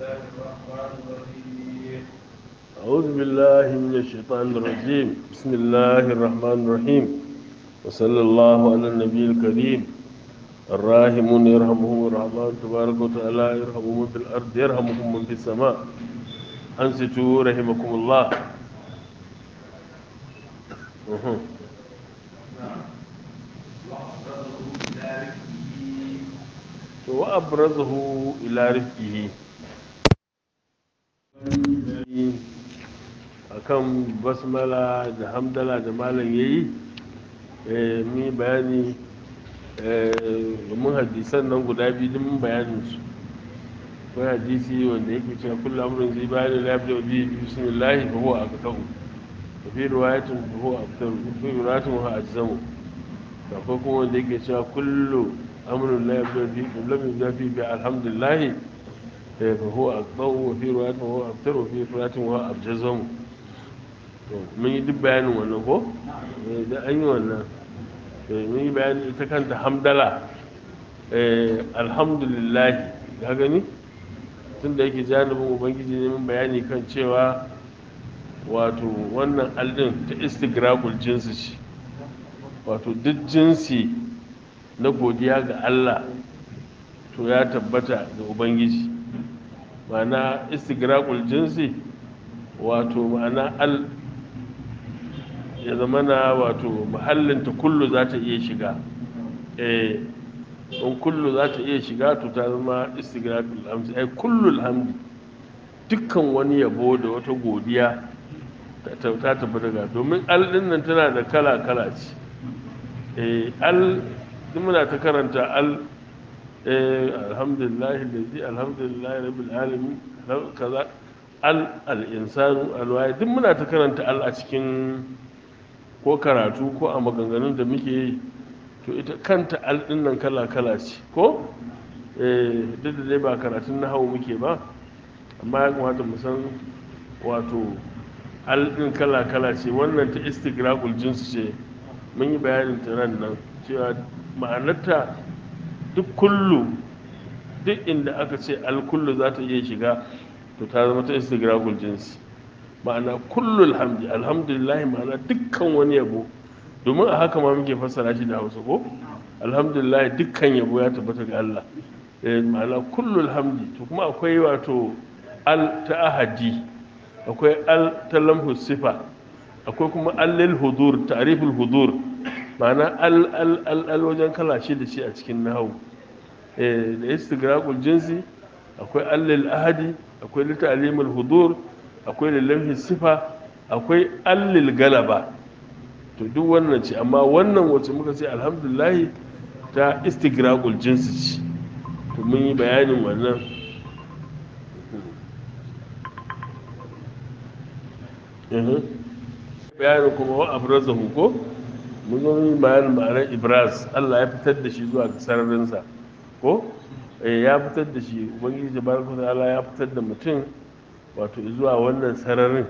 أعوذ بالله من الشيطان الرجيم بسم الله الرحمن الرحيم وصلى الله على النبي الكريم الراحمون يرحمهم الرحمن تبارك وتعالى يرحمهم في الأرض يرحمكم من في السماء أنصتوا رحمكم الله أها. وأبرزه إلى رفقه akan basmala da hamdala da malam ya yi mi bayani domin hadisan nan guda biyu din bayanin su akwai hadisi wanda yake cewa kullum amurin zai bayan da lafiya da biyu bismillahi fa huwa aqtahu wa fi riwayatin fa huwa aqtahu wa fi riwayatin wa ajzamu akwai kuma wanda yake cewa kullu amrun la yabda fi lam yabda fi bi alhamdulillah fa huwa aqtahu wa fi riwayatin wa huwa aqtahu wa fi riwayatin wa ajzamu mun yi duk bayanin wannan ko da an yi wannan mun yi bayanin ita kanta hamdala alhamdulillah ga gani tun da yake janibin ubangiji ne mun bayani kan cewa wato wannan aldin ta istigragul jinsi ce wato duk jinsi na godiya ga allah to ya tabbata ga ubangiji ma'ana istigragul jinsi wato ma'ana al ya zama na wato muhallinta kullu za ta iya shiga eh in kullu za ta iya shiga to ta zama istigrafil hamdi ai kullu hamdi dukkan wani yabo da wata godiya ta tafi daga domin al din nan tana da kala kala ce eh al duk muna ta karanta al eh alhamdulillah allazi alhamdulillah rabbil alamin kaza al al insanu al duk muna ta karanta al a cikin ko karatu ko a maganganun da muke yi to ita kanta alɗin nan kala-kala ce ko duk da dai ba karatun na hau muke ba amma ya kamata mu san wato alɗin kala-kala ce wannan ta istigraqul jinsu ce mun yi bayanin ta nan nan cewa ma'anarta duk kullu duk inda aka ce alkullu za ta iya shiga to ta zama ta istigraqul jinsi ma'ana kullul hamdi alhamdulillah ma'ana dukkan wani yabo domin a haka ma muke fassara shi da hausa ko alhamdulillah dukkan yabo ya tabbata ga Allah ma'ana kullul hamdi to kuma akwai wato al ta ahadi akwai al ta lamhu sifa akwai kuma allil hudur ta'riful hudur ma'ana al al al al wajen kala shi da shi a cikin nahawu eh da istigraqul jinsi akwai allil ahadi akwai lita'limul hudur akwai lillahi sifa akwai allil galaba to duk wannan ce amma wannan wacce muka ce alhamdulahi ta istigraqul jinsi ce to mun yi bayanin wannan bayanin kuma wa abrazahu ko mun zo yi bayanin ma'anar ibraz Allah ya fitar da shi zuwa ga sararinsa ko ya fitar da shi ubangiji tabaraka ta'ala ya fitar da mutum wato zuwa wannan sararin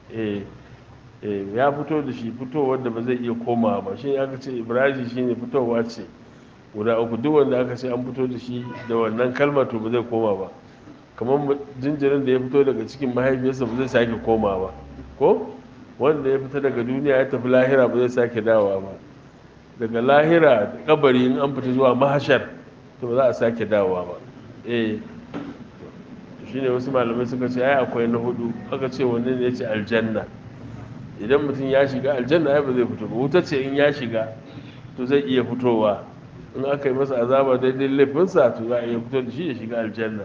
ya fito da shi fitowar da ba zai iya komawa ba shi aka ce ibrahim shi ne fitowa ce guda uku duk wanda aka ce an fito da shi da wannan kalmar to ba zai koma ba kamar jinjirin da ya fito daga cikin mahaifiyarsa ba zai sake koma ba ko wanda ya fita daga duniya ya tafi lahira ba zai sake dawowa ba daga lahira da kabari in an fita zuwa mahashar to ba za a sake dawowa ba eh shine wasu malamai suka ce ai akwai na hudu aka ce wanne ne ce aljanna idan mutum ya shiga aljanna ai ba zai fito ba wuta ce in ya shiga to zai iya fitowa in aka yi masa azaba daidai laifinsa to za a iya fito da shi ya shiga aljanna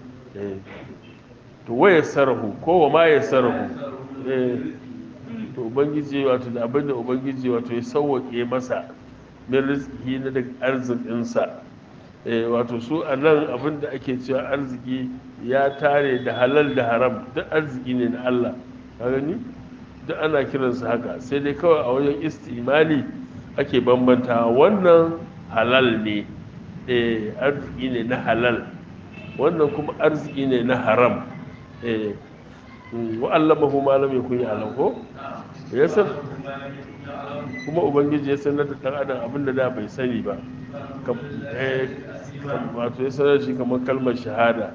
to waye sarahu ko wa ma ya sarahu to ubangiji wato da abin da ubangiji wato ya sauwaƙe masa min rizki na daga arzikinsa wato su a nan abin da ake cewa arziki ya tare da halal da haram duk arziki ne na Allah ka gani duk ana kiransa haka sai dai kawai a wajen istimali ake bambanta wannan halal ne eh arziki ne na halal wannan kuma arziki ne na haram eh wa allamahu ma lam yakun ya'lam ko ya san kuma ubangiji ya sanar da dan adam abinda da bai sani ba wato ya sanar shi kamar kalmar shahada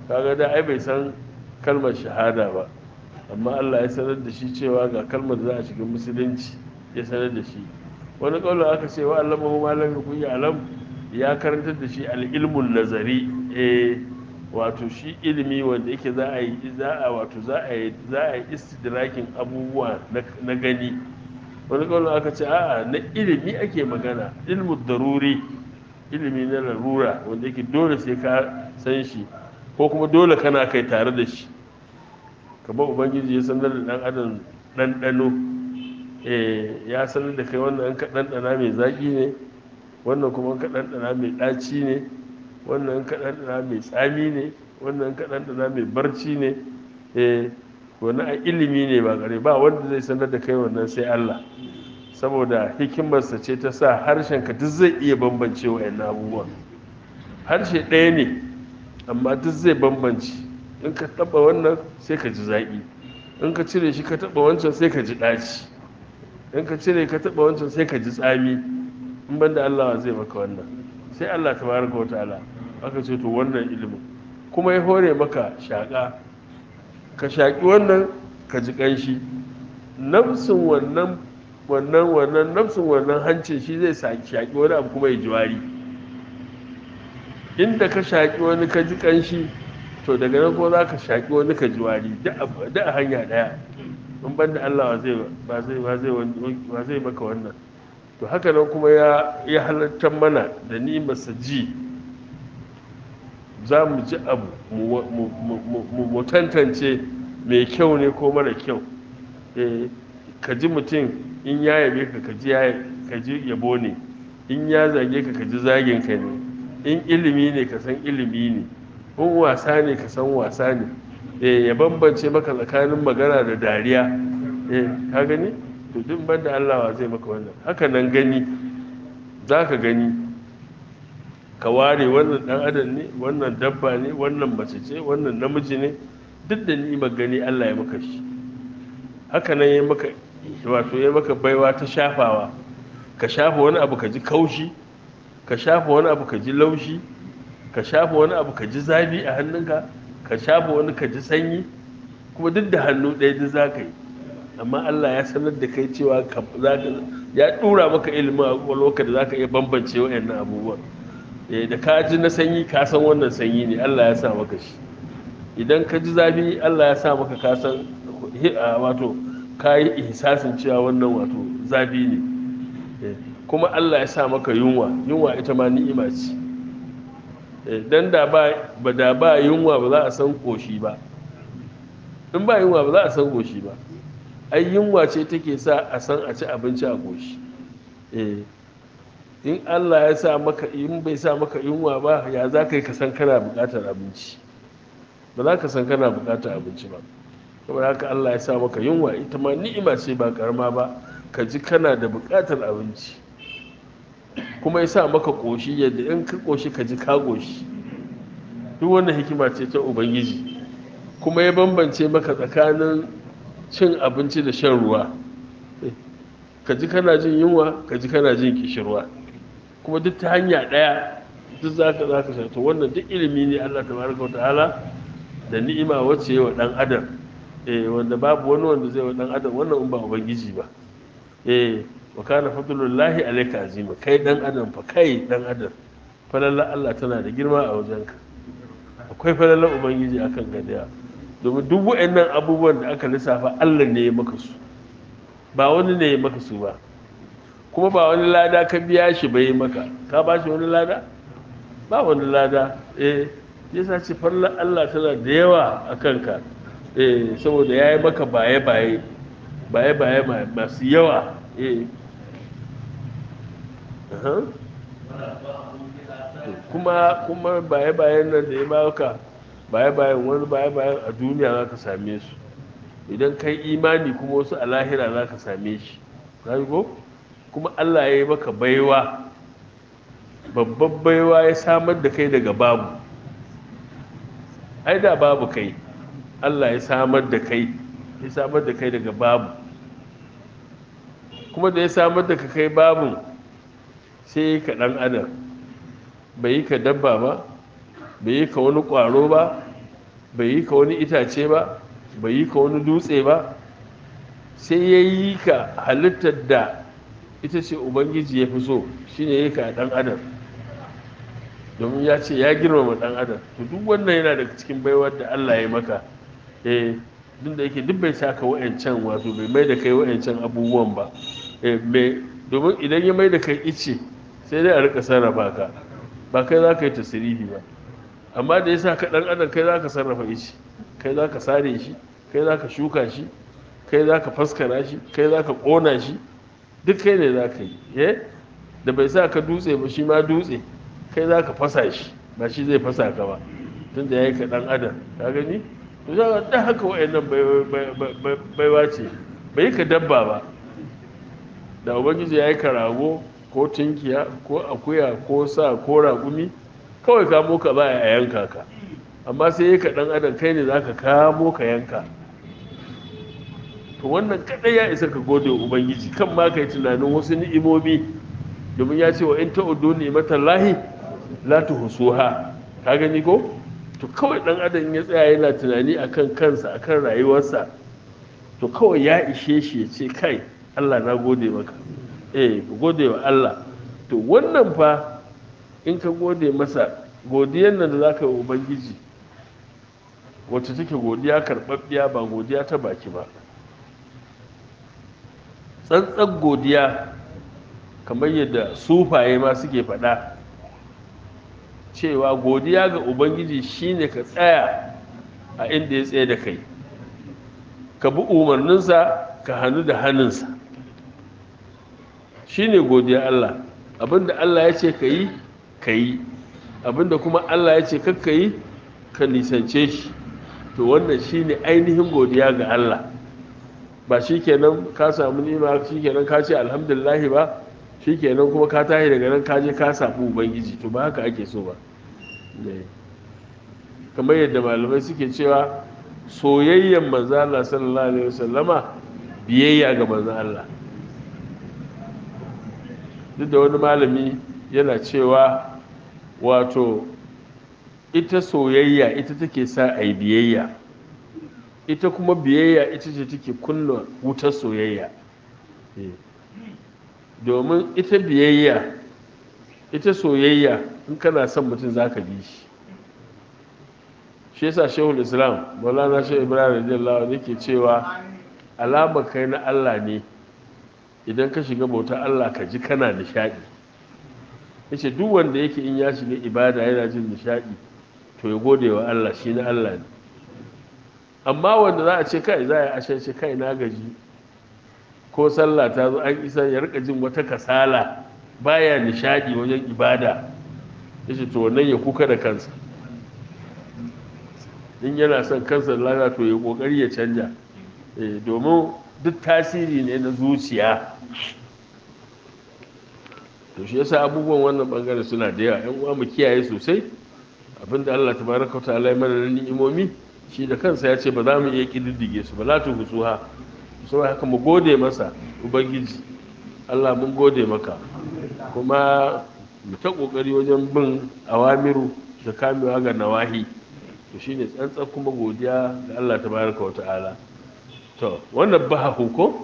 kaga da ai bai san kalmar shahada ba amma Allah ya sanar da shi cewa ga kalmar da za a shiga musulunci ya sanar da shi wani kaulin aka ce wa Allah mahu malam yakun ya alam ya karantar da shi al-ilmun nazari eh wato shi ilimi wanda yake za a yi za a wato za a yi za a yi istidrakin abubuwa na gani wani kaulin aka ce a'a na ilimi ake magana ilmu daruri ilimi na larura wanda yake dole sai ka san shi ko kuma dole kana kai tare da shi kamar ubangiji ya sanar da dan adam ɗanɗano ya sanar da kai wannan an ka ɗanɗana mai zaƙi ne wannan kuma ka ɗanɗana mai ɗaci ne wannan ka ɗanɗana mai tsami ne wannan ka ɗanɗana mai barci ne wani a ilimi ne ba ƙare ba wanda zai sanar da kai wannan sai Allah saboda hikimarsa ce ta sa harshenka duk zai iya bambance wa abubuwan harshe ɗaya ne amma duk zai bambance in ka taɓa wannan sai ka ji zaƙi in ka cire shi ka taɓa wancan sai ka ji ɗaci in ka cire ka taɓa wancan sai ka ji tsami in ban da Allah zai maka wannan sai Allah ta baraka wa ta'ala aka ce to wannan ilimin kuma ya hore maka shaƙa ka shaƙi wannan ka ji ƙanshi nafsin wannan wannan wannan nafsin wannan hancin shi zai shaƙi wani abu kuma ya ji wari inda ka shaƙi wani ka ji ƙanshi to daga nan ko za ka shaƙi wani ka ji wari duk a hanya ɗaya in ban da Allah ba zai maka wannan to haka nan kuma ya halartar mana da nimarsa ji za mu ji abu mu tantance mai kyau ne ko mara kyau ka ji mutum in ya yabe ka ka ji yabo ne in ya zage ka ka ji zagin ka ne in ilimi ne ka san ilimi ne in wasa ne ka san wasa ne ya bambance maka tsakanin magana da dariya ka gani to duk banda Allah zai maka wannan haka nan gani za ka gani ka ware wannan dan adam ne wannan dabba ne wannan mace ce wannan namiji ne duk da ni'imar gani Allah ya maka shi haka nan ya maka wato ya maka baiwa ta shafawa ka shafa wani abu ka ji kaushi ka shafa wani abu ka ji laushi ka shafa wani abu ka ji zafi a hannunka ka shafa wani ka ji sanyi kuma duk da hannu ɗaya duk za ka yi amma Allah ya sanar da kai cewa ya ɗura maka ilimin a ƙwaƙwalwarka da za ka iya bambance wa'annan abubuwan da ka ji na sanyi ka san wannan sanyi ne Allah ya sa maka shi idan ka ji zafi Allah ya sa maka ka san wato ka yi ihsasin cewa wannan wato zafi ne kuma Allah ya sa maka yunwa yunwa ita ma ni'ima ce dan da ba da ba yunwa ba za a san koshi ba in ba yunwa ba za a san koshi ba ai yunwa ce take sa a san a ci abinci a koshi in Allah ya sa maka in bai sa maka yunwa ba ya za ka yi ka san kana buƙatar abinci ba za ka san kana buƙatar abinci ba saboda haka Allah ya sa maka yunwa ita ma ni'ima ce ba karama ba ka ji kana da buƙatar abinci kuma ya sa maka ƙoshi yadda in ka ƙoshi ka ji ka ƙoshi duk wannan hikima ce ta ubangiji kuma ya bambance maka tsakanin cin abinci da shan ruwa ka ji kana jin yunwa ka ji kana jin kishirwa kuma duk ta hanya ɗaya duk za ka za ka to wannan duk ilimi ne allah ta baraka wa ta'ala da ni'ima wacce wa ɗan adam eh wanda babu wani wanda zai wa ɗan adam wannan in ba ubangiji ba eh wa kana fadlullahi alayka azima kai dan adam fa kai dan adam falalla Allah tana da girma a wajenka akwai falallan ubangiji akan gadiya domin duk waɗannan abubuwan da aka lissafa Allah ne ya maka su ba wani ne ya maka su ba kuma ba wani lada ka biya shi bai maka ka ba shi wani lada ba wani lada eh yasa ce fallan Allah tana da yawa a kanka eh saboda ya yi maka baye-baye baye-baye masu yawa eh kuma kuma baye-bayen nan da ya baka baye-bayen wani baye-bayen a duniya za ka same su idan kai imani kuma wasu a lahira za ka same shi ko kuma allah ya yi maka baiwa babban baiwa ya samar da kai daga babu ai da babu kai allah ya samar da kai ya samar da kai daga babu kuma da ya samar da ka kai babun sai yi ka ɗan adam bai yi ka dabba ba bai yi ka wani ƙwaro ba bai yi ka wani itace ba bai yi ka wani dutse ba sai ya yi ka halittar da ita ce ubangiji ya fi so shine ya yi ka ɗan adam domin ya ce ya girmama ɗan adam to duk wannan yana daga cikin baiwar da Allah ya maka eh duk da yake duk bai saka wa'ancan wato bai mai da kai wa'ancan abubuwan ba eh me domin idan ya mai da kai ice sai dai a rika sarrafa ka ba kai za ka yi tasirihi ba amma da ya sa ka ɗan adam kai za ka sarrafa ice kai za ka sare shi kai za ka shuka shi kai za ka faskara shi kai za ka ƙona shi duk kai ne za ka yi eh da bai sa ka dutse ba shi ma dutse kai za ka fasa shi ba shi zai fasa ka ba tun da ya yi ka ɗan adam ka gani to za ka ɗan haka wa'annan baiwa ce bai yi ka dabba ba da ubangiji ya yi ka rago ko tunkiya ko akuya ko sa ko raƙumi kawai kamo ka ba a yanka ka amma sai ya ka ɗan adam kai ne za ka kamo ka yanka to wannan kaɗai ya isa ka gode wa ubangiji kan ma ka yi tunanin wasu ni'imomi domin ya ce wa in ta'udu ni'matan lahi la tuhsuha ka gani ko to kawai dan adam ya tsaya yana tunani akan kansa akan rayuwarsa to kawai ya ishe shi ya ce kai Allah na gode maka eh ku gode wa Allah to wannan fa in ka gode masa godiyar nan da zaka yi ubangiji wacce take godiya karɓaɓɓiya ba godiya ta baki ba tsantsan godiya kamar yadda sufaye ma suke faɗa cewa godiya ga ubangiji shine ka tsaya a inda ya tsaye da kai ka bi umarninsa ka hannu da hannunsa shine godiya Allah abinda Allah ya ce ka yi ka yi abinda kuma Allah ya ce kakka yi ka nisance shi to wannan shine ainihin godiya ga Allah ba shi kenan ka samu nima shi kenan ka ce alhamdulillahi ba shi kenan kuma ka tashi daga nan ka je ka samu ubangiji to ba haka ake so ba kamar yadda malamai suke cewa soyayyen manzo Allah sallallahu alaihi wasallama biyayya ga manzo Allah duk da wani malami yana cewa wato ita soyayya ita take sa a yi biyayya ita kuma biyayya ita ce take kunna wutar soyayya domin ita biyayya ita soyayya in kana son mutum za ka bi shi shi yasa shehul islam maulana shehu ibrahim radiyallahu anhu yake cewa alamar kai na allah ne idan ka shiga bauta allah ka ji kana nishadi yace duk wanda yake in ya shiga ibada yana jin nishadi to ya gode wa allah shi na allah ne amma wanda za a ce kai za a yi ashe ce kai na gaji ko sallah ta zo an isa ya rika jin wata kasala baya nishadi wajen ibada yace to wannan ya kuka da kansa in yana son kansa lafiya to ya kokari ya canja domin duk tasiri ne na zuciya to shi yasa abubuwan wannan bangare suna da yawa yan uwa mu kiyaye sosai abinda Allah tabaraka wa ta'ala ya mana ni'imomi shi da kansa ya ce ba za mu iya kididdige su ba la tu husuha saboda haka mu gode masa ubangiji Allah mun gode maka kuma mu ta kokari wajen bin awamiru da kamewa ga nawahi to shine tsantsan kuma godiya ga Allah tabaraka wa ta'ala to wannan ba ko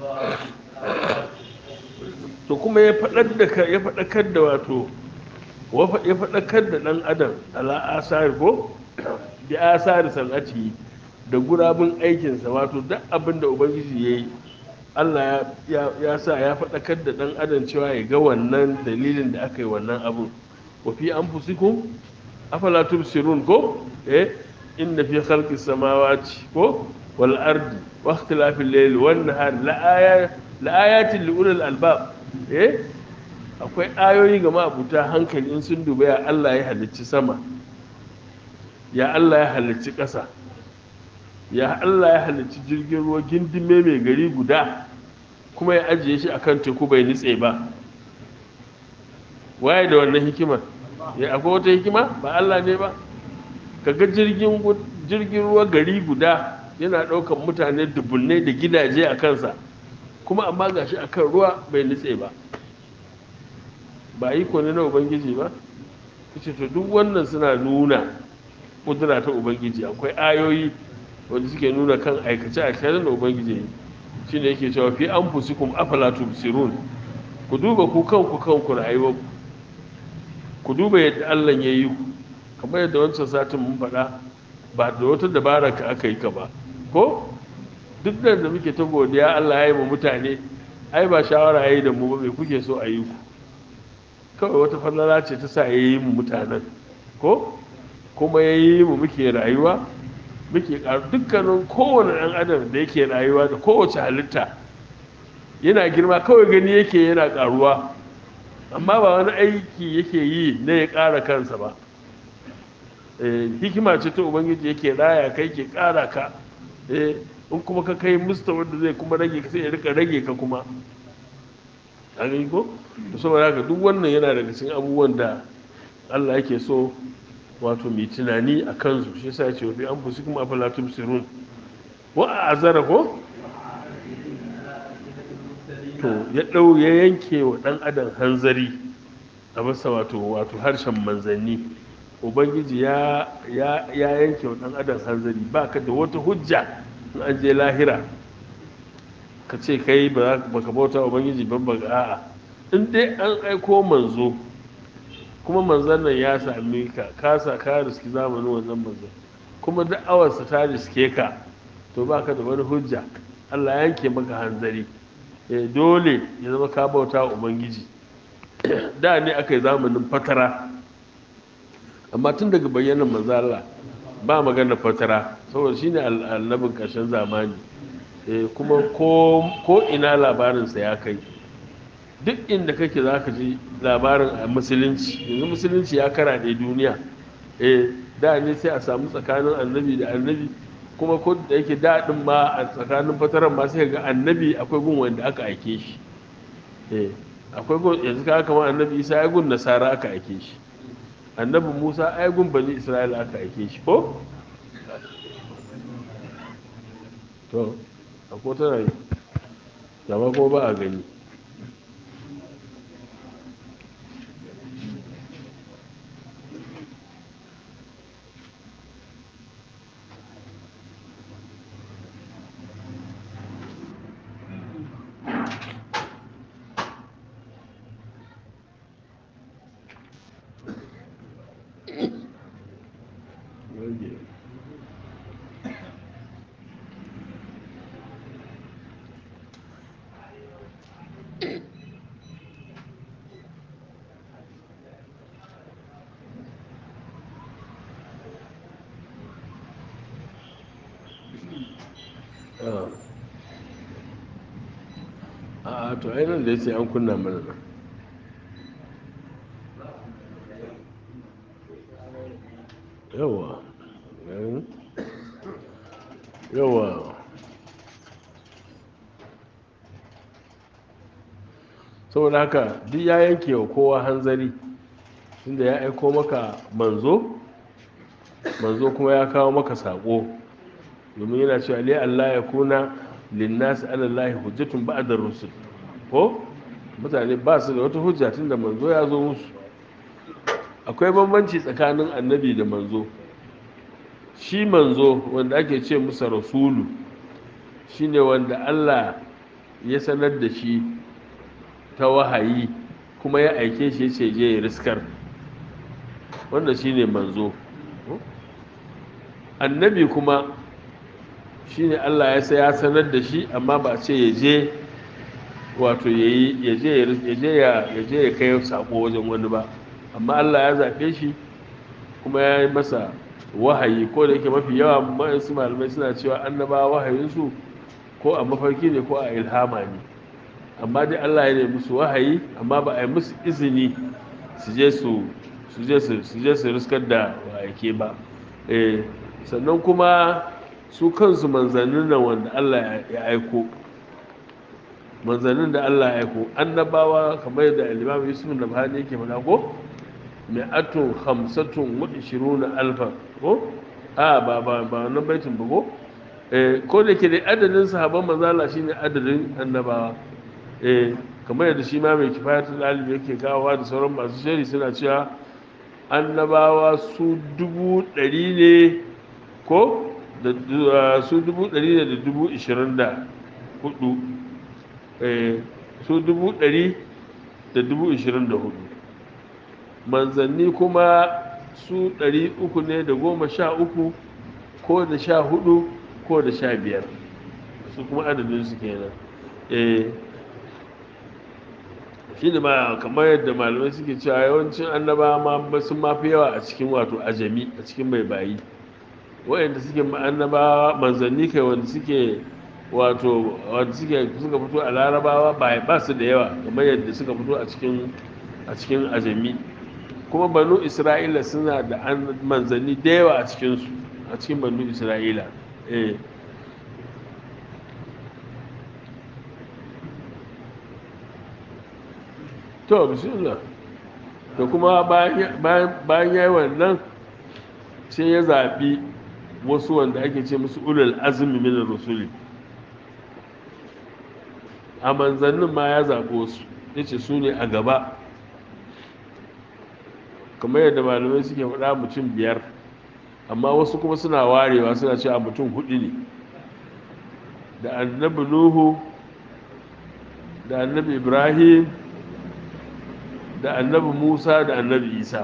to kuma ya faɗar da ya faɗakar da wato ya faɗakar da ɗan adam ala asari ko bi asari sanati da gurabun aikinsa wato duk abin da ubangiji ya yi allah ya sa ya faɗakar da ɗan adam cewa ya ga wannan dalilin da aka yi wannan abin wa fi an fusikun afala tubsirun ko eh inna fi khalqi samawati ko wal ardi wa ikhtilafil layli wan nahar la ayatin li ulil albab eh akwai ayoyi ga ma'abuta hankali in sun duba ya Allah ya halicci sama ya Allah ya halicci ƙasa ya Allah ya halicci jirgin ruwa gindime mai gari guda kuma ya ajiye shi akan teku bai nitse ba waye da wannan hikimar ya akwai wata hikima ba Allah ne ba kaga jirgin jirgin ruwa gari guda yana ɗaukar mutane dubunnai da gidaje a kansa kuma amma gashi akan ruwa bai nitse ba ba iko ne na ubangiji ba kace to duk wannan suna nuna kudura ta ubangiji akwai ayoyi wanda suke nuna kan aikace a shirin da ubangiji yi shine yake cewa fi anfusikum afala tubsirun ku duba ku kanku kanku rayuwar ku duba yadda Allah ya yi ku kamar yadda wancan satin mun faɗa ba da wata dabara ka aka yi ka ba ko duk da da muke ta godiya Allah ya yi mu mutane ai ba shawara ya yi da mu ba mai kuke so a yi ku kawai wata falala ce ta sa ya yi mu mutanen ko kuma ya yi mu muke rayuwa muke ƙaru dukkanin kowane ɗan adam da yake rayuwa da kowace halitta yana girma kawai gani yake yana ƙaruwa amma ba wani aiki yake yi na ya ƙara kansa ba hikima ce ta ubangiji yake raya kai ke ƙara ka in kuma ka kai musta wanda zai kuma rage ka sai ya rika rage ka kuma a gani ko to saboda haka duk wannan yana daga cikin abubuwan da Allah yake so wato mai tunani a kansu shi yasa ya ce fi an fusi kuma afala tubsirun wa a azara ko to ya dau ya yanke wa dan adam hanzari a masa wato wato harshen manzanni ubangiji ya ya ya yanke wa dan adam hanzari baka da wata hujja in an je lahira ka ce kai ba ka bauta ubangiji ban ba a'a in dai an aiko manzo kuma manzon nan ya sami ka kasa ka riski zamanin wannan manzon kuma da'awarsa ta riske ka to baka da wani hujja Allah yanke maka hanzari eh dole ya zama ka bauta wa ubangiji da ne aka yi zamanin fatara amma tun daga bayyanan manzo Allah ba magana fatara saboda shine annabin ƙarshen zamani kuma ko ina labarinsa ya kai duk inda kake za ka ji labarin a musulunci yanzu musulunci ya karaɗe duniya da ne sai a samu tsakanin annabi da annabi kuma ko da yake daɗin ma a tsakanin fataran ma sai ga annabi akwai gun wanda aka aike shi akwai gun yanzu ka kama annabi isa ya gun nasara aka aike shi annabi musa ai gun bani isra'ila aka aike shi ko to akwai tana yi dama ko ba a gani a to ainihin da ya ce an kunna mana nan yawa yawa saboda haka duk ya yanke wa kowa hanzari tunda ya aiko maka manzo manzo kuma ya kawo maka sako domin yana cewa lai Allah ya kuna linnasi alallahi hujjatun ba'da rusul ko mutane ba su da wata hujja tunda manzo ya zo musu akwai bambanci tsakanin annabi da manzo shi manzo wanda ake ce musa rasulu shine wanda Allah ya sanar da shi ta wahayi kuma ya aike shi ya ce je ya riskar wanda shine manzo annabi kuma shine Allah ya sai ya sanar da shi amma ba ce ya je wato ya je ya kai sako wajen wani ba amma Allah ya zaɓe shi kuma ya yi masa wahayi ko da yake mafi yawa ma'ansu malamai suna cewa annaba wahayinsu ko a mafarki ne ko a ilhama ne amma dai Allah ya nemi musu wahayi amma ba a yi musu izini su je su su je su riskar da wayake ba sannan kuma su kansu manzannin nan wanda Allah ya aiko manzannin da Allah ya aiko annabawa kamar yadda al-Imam Yusuf Nabhani yake faɗa ko mai atun hamsatun wa ishiruna alfa ko a ba ba ba nan baitin ba ko eh ko da ke da adadin sahabban manzala shine adadin annabawa eh kamar yadda shi ma mai kifayatul alim yake gawa da sauran masu shari suna cewa annabawa su dubu ɗari ne ko da su dubu ɗari ne da dubu ishirin da hudu su dubu ɗari da dubu ishirin da hudu manzanni kuma su ɗari uku ne da goma sha uku ko da sha hudu ko da sha biyar su kuma adadinsu kenan shi ne ma kamar yadda malamai suke cewa yawancin annaba ma sun mafi yawa a cikin wato ajami a cikin mai bayi wayanda suke annaba manzanni kai wanda suke wato wanda suke suka fito a larabawa ba ba su da yawa kamar yadda suka fito a cikin a cikin ajami kuma banu isra'ila suna da manzanni da yawa a cikinsu a cikin banu isra'ila eh to bismillah da kuma bayan ya yi wannan sai ya zaɓi wasu wanda ake ce musu ulul azumi min rusuli a manzannin ma ya zaɓi wasu ya ce su ne a gaba kamar yadda malamai suke faɗa mutum biyar amma wasu kuma suna warewa suna cewa mutum hudu ne da annabi nuhu da annabi ibrahim da annabi musa da annabi isa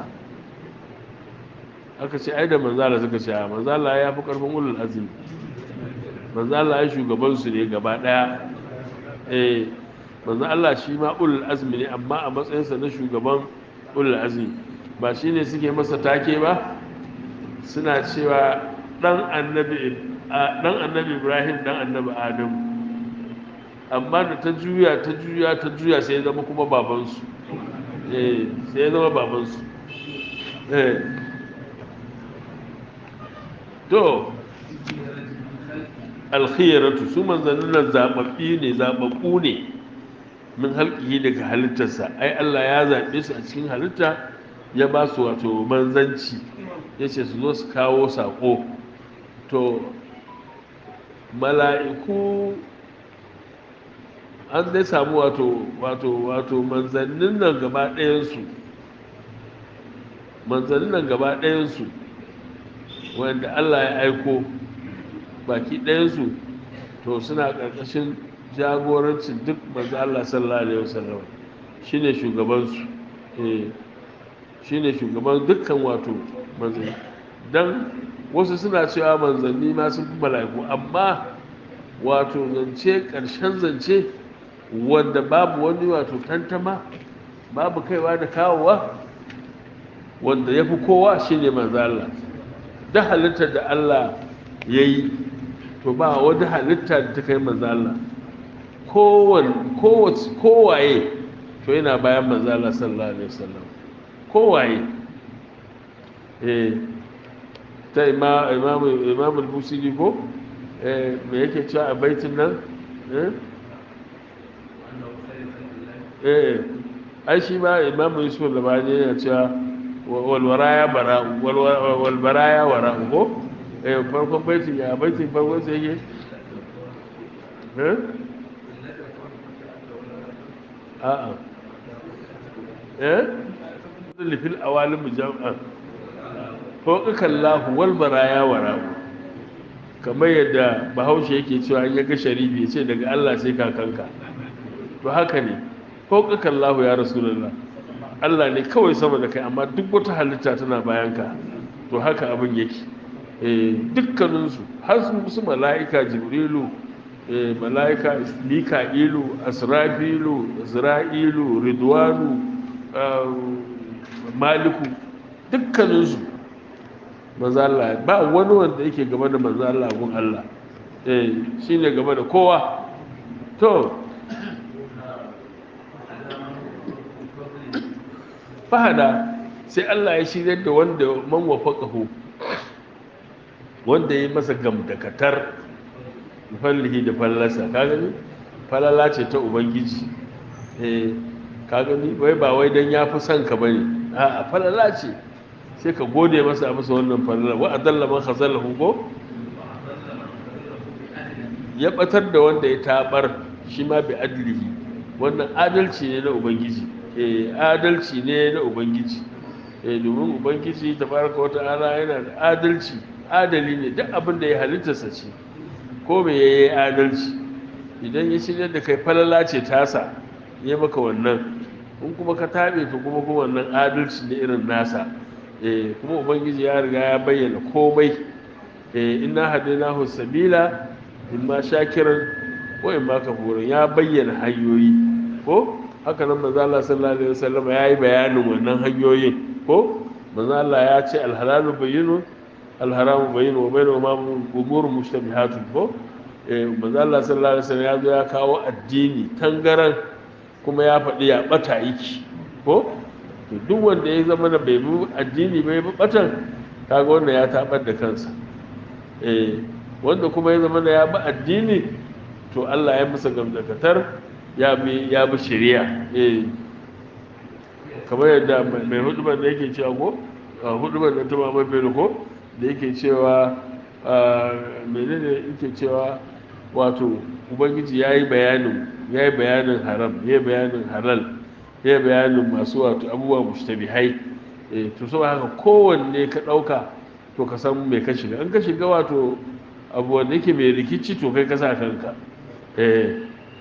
aka ce ai da manzala suka ce manzala ya fi karfin ulul azumi manzala ya shugabansu ne gaba daya eh manzan Allah shi ma ulul azumi ne amma a matsayinsa na shugaban ulul azumi ba shi ne suke masa take ba suna cewa dan annabi dan annabi ibrahim dan annabi adamu amma da ta juya ta juya ta juya sai zama kuma babansu sai ya zama babansu to alkhiyaratu su manzannin nan zababbi ne zababbu ne min halkihi daga halittarsa ai Allah ya zaɓe su a cikin halitta ya ba su wato manzanci ya ce su zo su kawo saƙo to mala'iku an dai samu wato wato wato manzannin nan gaba ɗayansu manzannin nan gaba ɗayansu wanda Allah ya aiko baki ɗayansu to suna ƙarƙashin jagorancin duk manzo Allah sallallahu alaihi wasallam shine shugabansu eh shine shugaban dukkan wato manzanni dan wasu suna cewa manzanni ma sun fi mala'iku amma wato zance ƙarshen zance wanda babu wani wato tantama babu kaiwa da kawowa wanda ya fi kowa shi ne Allah da halittar da Allah ya yi to ba wani halitta da ta kai Allah kowaye to yana bayan Allah sallallahu alaihi wasallam kowaye eh ta imam al-busiri ko me yake cewa a baitin nan eh eh ai shi ma imamu yusuf labani yana cewa walwaraya bara walbaraya wara ko eh farkon baitin ya baitin farkon sai yake eh a'a eh lifil awalim jam'a ko kallahu wal baraya wara kamar yadda bahaushe yake cewa an yaga sharifi ya ce daga Allah sai kakanka to haka ne fauƙaƙa Allah ya rasulullah Allah ne kawai sama da kai amma duk wata halitta tana bayanka to haka abin yake dukkaninsu har su mala'ika jibrilu mala'ika mika'ilu asrafilu zra'ilu ridwanu maliku dukkaninsu manzo Allah ba wani wanda yake gaba da manzo Allah gun Allah eh shine gaba da kowa to fahada sai Allah ya shirya da wanda man wafaqahu wanda ya masa gamdakatar fallihi da fallasa ka gani falala ce ta ubangiji eh ka gani wai ba wai dan yafi son ka bane a'a falala ce sai ka gode masa a masa wannan falala wa adalla man khazalahu ko ya batar da wanda ya tabar shi ma bi adlihi wannan adalci ne na ubangiji eh adalci ne na ubangiji eh domin ubangiji tabaraka wa ta'ala yana da adalci adali ne duk abin da ya halittarsa ce ko me yayi adalci idan ya shirya da kai falala ce tasa ya maka wannan in kuma ka taɓe to kuma kuma wannan adalci ne irin nasa eh kuma ubangiji ya riga ya bayyana komai eh inna hadainahu sabila imma shakiran ko imma kafurin ya bayyana hanyoyi ko haka nan manzo Allah sallallahu alaihi wasallam ya yi bayanin wannan hanyoyin ko manzo Allah ya ce alhalalu bayyinun alharamu bayyinun wa bainahuma umurun mushtabihatun ko eh manzo Allah sallallahu alaihi wasallam ya zo ya kawo addini tangaran kuma ya faɗi ya ɓata yake ko to duk wanda ya zama da bai bi addini bai bi ɓatan kaga wanda ya taɓar da kansa eh wanda kuma ya zama da ya bi addini to Allah ya masa gamdakatar ya bi ya bi shari'a eh kamar yadda mai hudubar da yake cewa ko hudubar da ta mamai bai ko da yake cewa menene yake cewa wato ubangiji ya yi bayanin ya yi bayanin haram ya yi bayanin halal ya yi bayanin masu wato abubuwa mushtabihai eh to saboda haka kowanne ka ɗauka to ka san mai ka shiga in ka shiga wato abu wanda yake mai rikici to kai ka sa kanka eh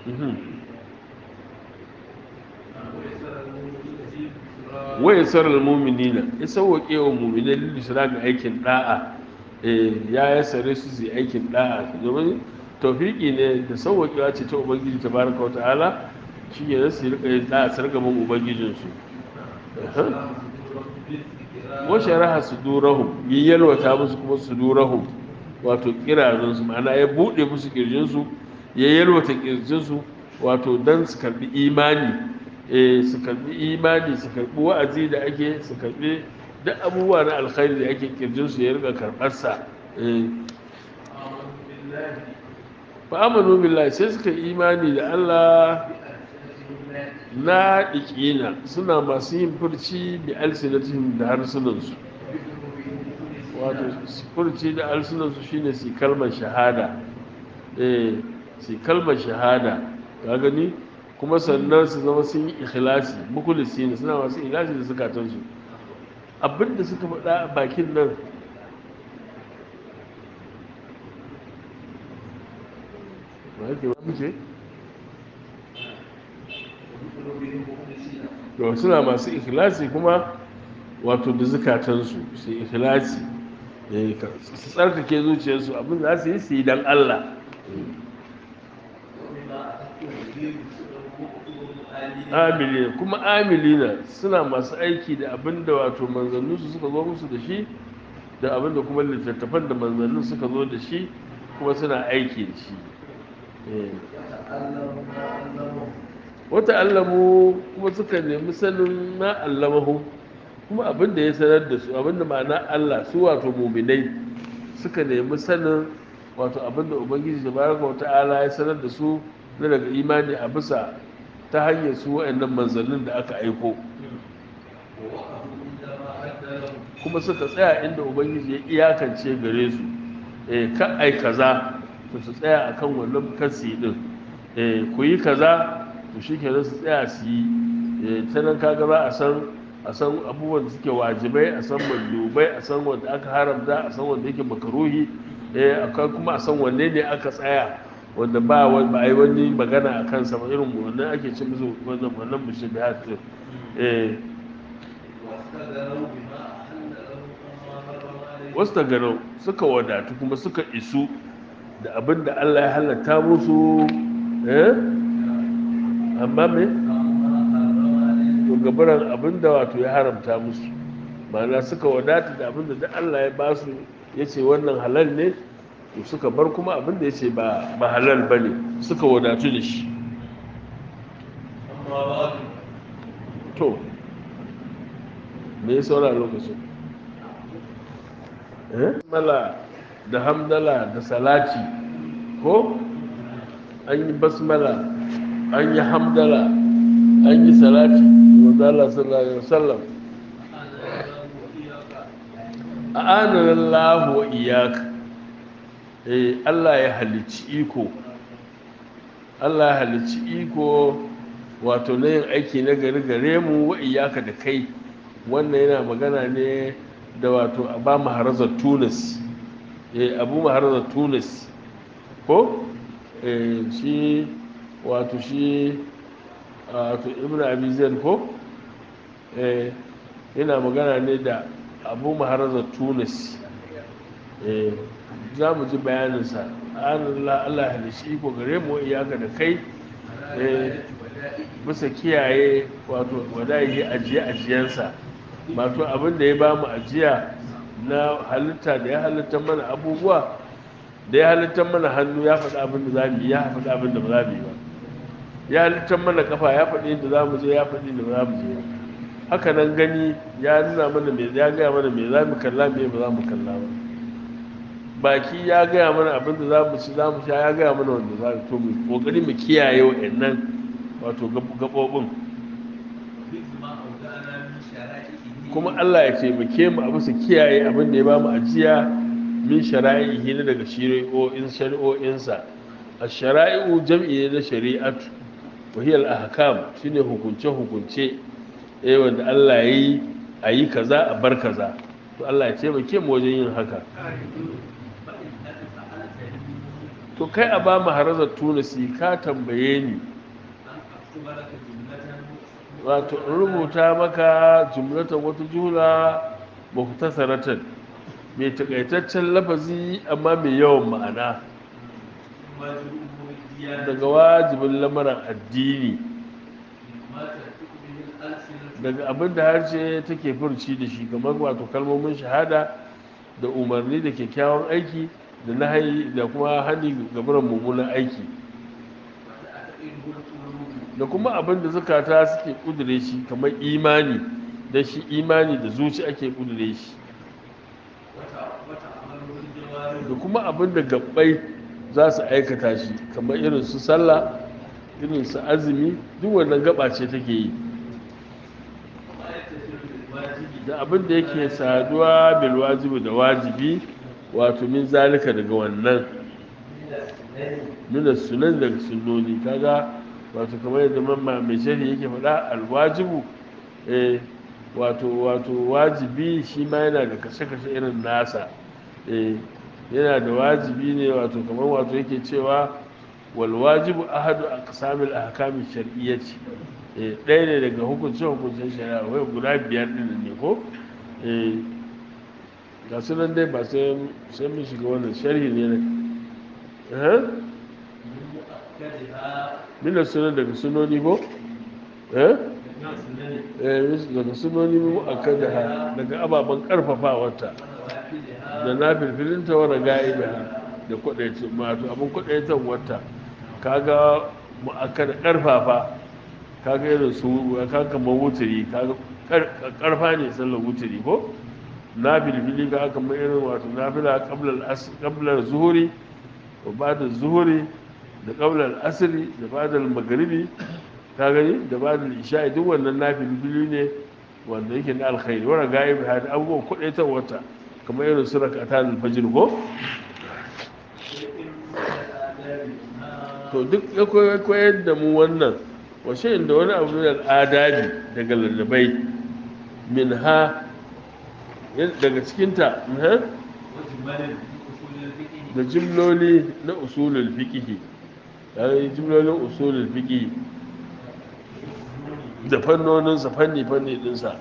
waya sarar muminina ya sauwaƙe wa muminai lillisira ga aikin ɗa'a ya ya sare su su aikin ɗa'a domin taufiki ne da sauwaƙewa ce ta ubangiji ta baraka wa ta'ala shi ne su rika yin ɗa'a sargaban ubangijinsu wa sharaha su durahum yi yalwata musu kuma su durahum wato kirarinsu ma'ana ya buɗe musu kirjinsu ya yalwata kirjinsu wato don su karbi imani su karbi imani su karbi wa'azi da ake su karbi duk abubuwa na alkhairi da ake kirjinsu ya rika karɓarsa fa amanu billahi sai suka imani da Allah na ikina suna masu yin furci da alsinatihim da harsunansu wato furci da alsunansu shine su kalmar shahada eh su kalmar shahada ka gani kuma sannan su zama sun yi ikhlasi mukulisi ne suna masu ikhlasi da zukatansu abinda suka faɗa a bakin nan ba yake ba muke to suna masu ikhlasi kuma wato da zukatansu su ikhlasi su tsarkake zuciyarsu abin da za su yi su yi don Allah amilina kuma amilina suna masu aiki da abin da wato manzanninsu suka zo musu da shi da abin da kuma littattafan da manzannin suka zo da shi kuma suna aiki da shi wata allamu kuma suka nemi sanin na allamahu kuma abin da ya sanar da su abin da ma'ana Allah su wato muminai suka nemi sanin wato abin da ubangiji da baraka wata ala ya sanar da su na daga imani a bisa ta hanyar su wa'annan manzannin da aka aiko kuma suka tsaya inda ubangiji ya iyakance gare su eh ka ai kaza to su tsaya akan wannan kasi din eh ku yi kaza to shikenan su tsaya su yi eh ta nan kaga za a san a san abubuwan da suke wajibai a san mandubai a san wanda aka haramta a san wanda yake makaruhi eh akwai kuma a san wanne ne aka tsaya wanda ba ba a yi wani magana a kansa ba irin wannan ake ce musu wannan wannan mushabihat din eh wasu ganau suka wadatu kuma suka isu da abin da Allah ya halatta musu eh amma me to gabaran abin da wato ya haramta musu ma'ana suka wadata da abin da Allah ya ba su ya ce wannan halal ne to suka bar kuma abin da ya ce ba halal ba ne suka wadatu da shi to me ya saura lokacin mala da hamdala da salati ko an yi basmala an yi hamdala an yi salati wanda Allah sallallahu alaihi wasallam a ananan lahu wa iyaka eh Allah ya halicci iko Allah ya halicci iko wato na yin aiki na gari gare mu wa iyaka da kai wannan yana magana ne da wato aba maharazar tunis eh abu maharazar tunis ko eh shi wato shi wato ibn abi zaid ko eh yana magana ne da abu maharazar tunis eh za mu ji bayaninsa Allah Allah ya shi ko gare mu iyaka da kai eh bisa kiyaye wato wadayi ajiye ajiyansa wato abin da ya ba mu ajiya na halitta da ya halitta mana abubuwa da ya halitta mana hannu ya faɗi abin da za mu yi ya faɗi abin da ba za mu yi ba ya halitta mana kafa ya faɗi inda za mu je ya faɗi inda ba za mu je haka nan gani ya nuna mana me ya gaya mana me za mu kalla me ba za mu kalla ba baki ya gaya mana abin da za mu ci za mu sha ya gaya mana wanda za mu to mu kokari mu kiyaye wa'annan wato gaɓoɓin kuma Allah ya taimake mu a bisa kiyaye abin da ya ba mu ajiya min shara'ihi na daga shari'o'in shari'o'insa a shara'i'u jam'i ne na shari'atu wa hiya al-ahkam shine hukunce hukunce eh wanda Allah yayi ayi kaza a bar kaza to Allah ya taimake mu wajen yin haka to kai a ba mu harazar tunisi ka tambaye ni wato in rubuta maka jumlatan wata jula muhtasaratan mai takaitaccen lafazi amma mai yawan ma'ana daga wajibin lamarin addini daga abin da harshe take furci da shi kamar wato kalmomin shahada da umarni da kyakkyawan aiki da nahayi da kuma hani gabaran mummunan aiki da kuma abin da zukata suke kudure shi kamar imani da shi imani da zuci ake kudure shi da kuma abin da gabbai za su aikata shi kamar irin su sallah irin su azumi duk wannan gaba ce take yi da abin da yake saduwa bil wajibi da wajibi wato min zalika daga wannan nuna sunan daga sunnoni kaga wato kamar yadda mamma mai shari yake faɗa alwajibu eh wato wato wajibi shi ma yana da kashe-kashe irin nasa eh yana da wajibi ne wato kamar wato yake cewa walwajibu ahadu aqsamil ahkami shar'iyyati eh ɗaya ne daga hukuncin hukuncin shari'a wai guda biyar din ne ko eh ga sunan dai ba sai sai mun shiga wannan sharhi ne ne eh mina sunan daga sunoni ko eh eh daga sunoni mu akada daga ababen karfafawarta da na filfilinta wa ga'iba da kwadaitin mato abin kwadaitan wata kaga mu aka da karfafa kaga irin su kaga kamar wuturi kaga karfa ne sallar wuturi ko na filfili ka kamar irin wato na fila kablar zuhuri wa bada zuhuri da kablar asiri da bada magaribi ka gani da bada isha'i duk wannan na filfili ne wanda yake na alkhairi wa ga'iba da abubuwan kwadaitan wata kamar irin su rakata alfajir ko to duk ya koyar da mu wannan washe inda wani abu da al'adabi daga lallabai min ha daga cikinta da jimloli na usulul fiqhi yayin jimlolin usulul fiqhi da fannoninsa fanni fanni dinsa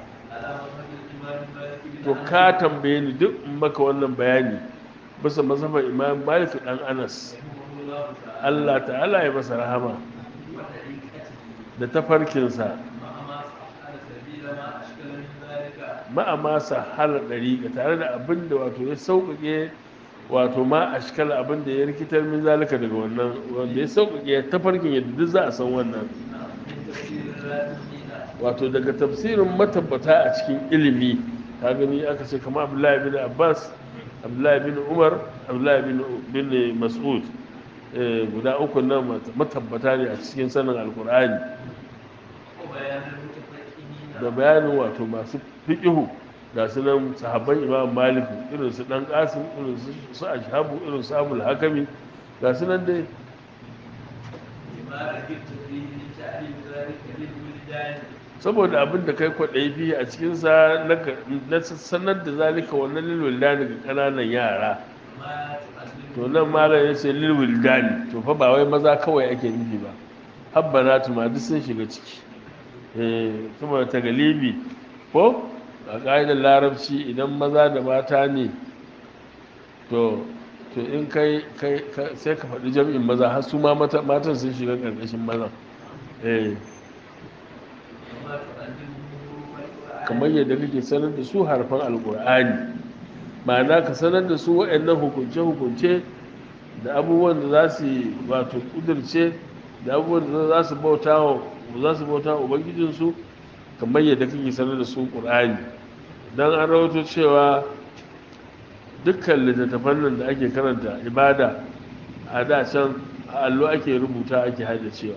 to ka tambaye ni duk in maka wannan bayani bisa mazhabar imam malik dan anas Allah ta'ala ya masa rahama da tafarkinsa ma'ama sahala ɗariƙa tare da abin da wato ya sauƙaƙe wato ma a shikala abin da ya rikitar min zalika daga wannan wanda ya sauƙaƙe tafarkin yadda duk za a san wannan wato daga tafsirin matabbata a cikin ilimi ka gani aka ce kama abdullahi bin abbas abdullahi bin umar abdullahi bin mas'ud guda uku nan matabbata ne a cikin sanin alkur'ani da bayanin wato masu fiƙihu ga su nan sahabban imam malik irin su dan qasim irin su ashabu irin su abul hakami ga su nan dai saboda abin da kai kwaɗayi biyu a cikinsa na ga- na sanar da zalika wannan lilwildani ga ƙananan yara to nan malam ya ce lilwildani to fa ba wai maza kawai ake nufi ba habbana tuma duk sun shiga ciki eh kuma ta galibi ko a ƙa'idar larabci idan maza da mata ne to to in kai kai ka- sai ka faɗi jam'in maza har su ma mata- matan sun shiga ƙarƙashin mazan eh kamar yadda kake sanar da su harfan alkur'ani ma'ana ka sanar da su waɗannan hukunce-hukunce da abubuwan da za su yi wato ƙudurce da abubuwan da za su bauta wa za su bauta wa ubangijinsu kamar yadda kake sanar da su ƙur'ani don an rawato cewa dukkan littattafan nan da ake karanta ibada a da can a allo ake rubuta ake haddacewa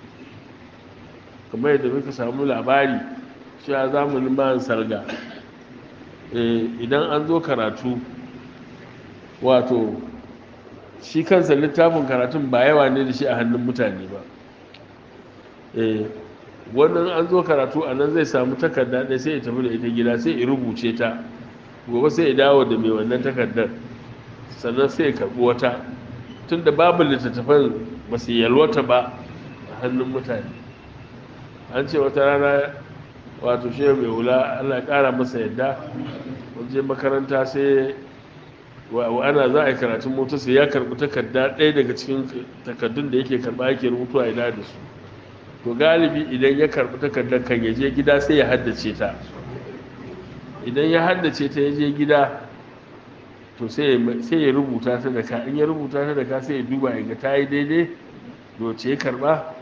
kamar yadda muka samu labari cewa zamanin bayan salga eh, idan an zo karatu wato shi kansa littafin karatun ba yawa ne da shi a hannun mutane ba eh, wannan an zo karatu a nan zai samu takarda ɗaya sai ya tafi da ita gida sai ya rubuce ta gobe sai ya dawo da mai wannan takardar sannan sai ya karɓi wata tun da babu littattafan ba su yalwata ba a hannun mutane an ce wata rana wato shehu mai hula allah ya kara masa yadda wajen makaranta sai wa wa ana za a yi karatun mota sai ya karbi takarda ɗaya daga cikin takardun da yake karba yake rubutu a ina da su to galibi idan ya karbi takardar kan ya je gida sai ya haddace ta idan ya haddace ta ya je gida to sai ya- sai ya rubuta ta da ka in ya rubuta ta da ka sai ya duba ya ga ta yi daidai doce ya karba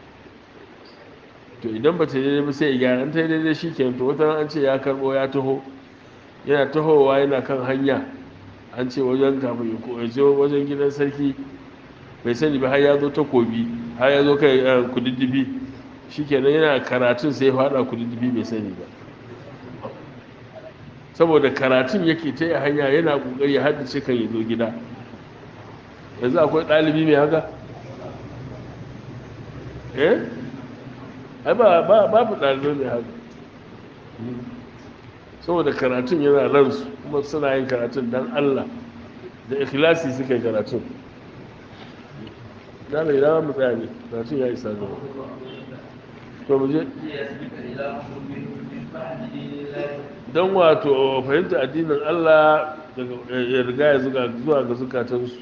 to idan ba ta daidai ba sai ya gyara an ta yi daidai shi kenan to wata ran an ce ya karbo ya taho yana tahowa yana kan hanya an ce wajen kafin ya ko- ya je wajen gidan sarki bai sani ba har ya zo takobi har ya zo kai eh, kududdufi shi kenan yana karatun sai ya fada kududdufi bai sani ba saboda karatun yake ta yi hanya yana kokari ya haddace kan ya zo gida yanzu akwai ɗalibi mai haka eh ai ba ba babu ɗalibai mai haka saboda karatun yana ransu kuma suna yin karatun don Allah da ikhlasi suka yi karatun da mai dama mu tsaya ne karatun ya isa gaba to mu je don wato fahimta addinin Allah daga ya riga ya zuga zuwa ga zukatansu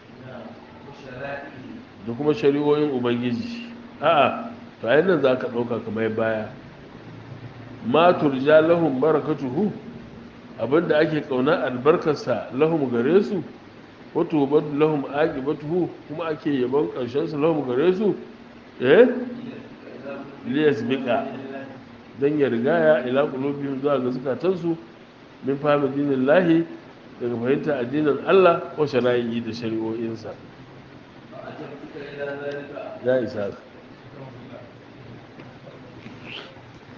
da kuma shari'o'in ubangiji a'a to ayin nan za ka ɗauka kamar baya ma turja lahum barakatuhu abinda ake kauna albarkarsa lahum gare su wato badu lahum aqibatuhu kuma ake yabon karshen su lahum gare su eh liyas bika dan ya rigaya ila qulubihim zuwa ga zukatansu min fahimi dinin lahi daga fahimta addinin Allah ko shari'i da shari'o'insa ya isa